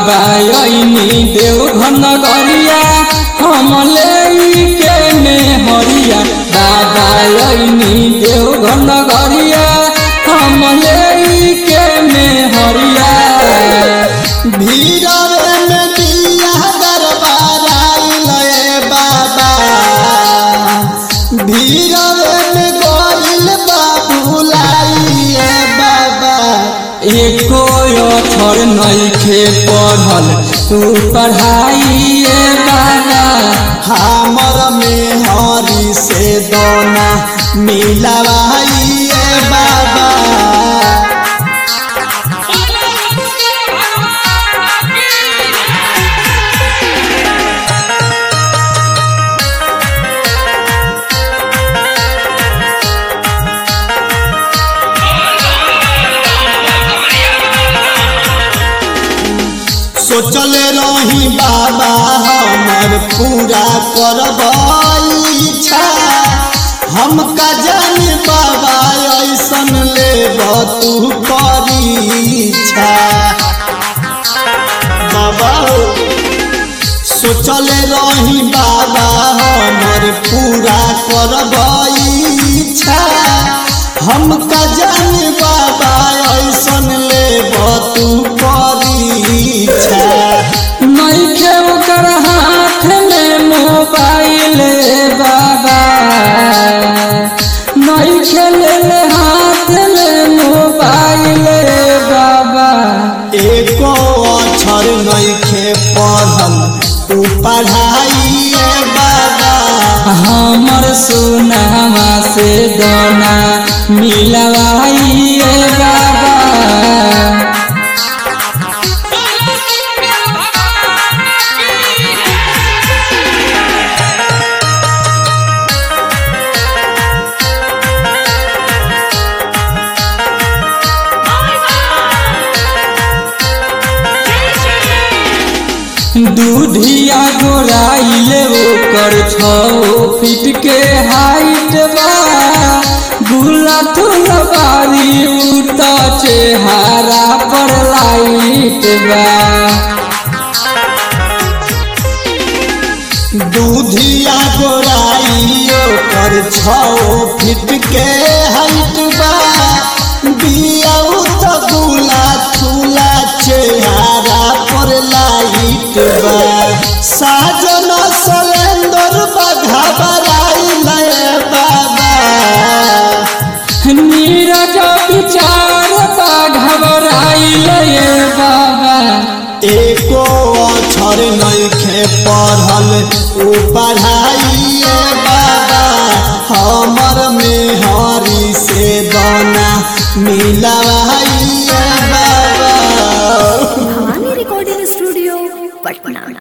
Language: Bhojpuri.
बाबा अइनी देवघर नगरिया हम के में हरिया बाबा अइनी देवघर नगरिया हम के में हरिया भीड़वे में दिया दरबाराइल ए बाबा भीड़वे में गइल बाबुलाई ए बाबा एको अक्षर नइखे पढ़ल तू पढ़ाइए बाबा हमर में हरी से दोना मिलवाई ए बाबा सोचल रही बाबा हमर पूरा करब इच्छा हम का जाने बाबा ऐसन लेब तू परीक्षा बाबा सोचल रही बाबा हमर पूरा करब इच्छा हम का जाने बाबा ऐसन लेब तू परीक्षा नइखे ओकर हाथ में मोबाइल बाबा नइखे लेले हाथ में मोबाइल बाबा एको अक्षर नइखे पढ़ल तू पढ़ाइए बाबा हमर सुनावा से दोना मिलवाइए बाबा दूधिया गोराइले ओकर छो फीट के हाइट बा गुला थुल बारी उत चेहारा पर लाइट बा दूधिया गोराइयो कर छो फिट के हाइट बा बियाऊ तो गुला थुला चेहारा पर लाइट बा साजन सलेंदर बघा बराइल बाबा नीरज विचार बा घबराइले बाबा एको अक्षर नइखे पढ़ल ऊ पढ़ाइए बाबा हमर में हरी से दाना मिलवाइए बाबा भवानी रिकॉर्डिंग स्टूडियो पटना